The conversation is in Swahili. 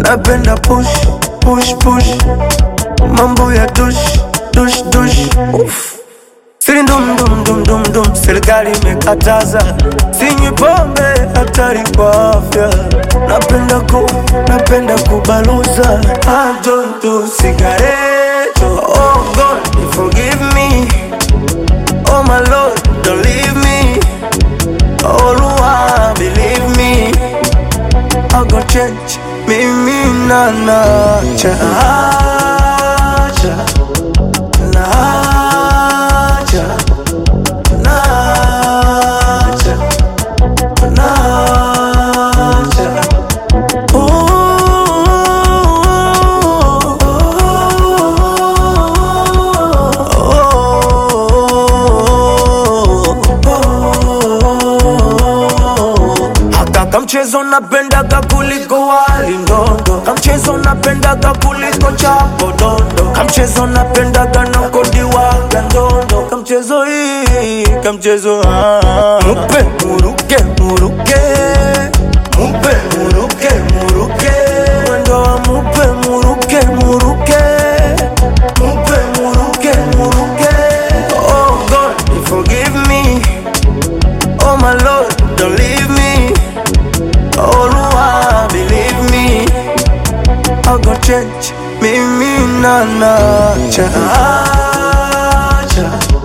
napenda push push push mambo ya dush dush dush Uff. Siri ndum dum dum dum dum, serikali imekataza, sinywi pombe, hatari kwa afya. Napenda ku, napenda kubaluza, I don't do cigarette. Oh God, forgive me. Oh my Lord, don't leave me. Oh Lord, believe me. I go change, mimi na nacha, nacha, nacha, nacha, nacha. Haka kamchezo napendaga kuliko wali ndondo, kamchezo napendaga kuliko chapo dondo, kamchezo napendaga na kodiwaga ndondo, kamchezo hii kamchezo ah. mupe muruke muruke mupe muruke muruke mwendo wa mupe muruke muruke mupe muruke muruke oh God forgive me oh my Lord don't leave me oh Lord believe me I go change mimi na nacha nacha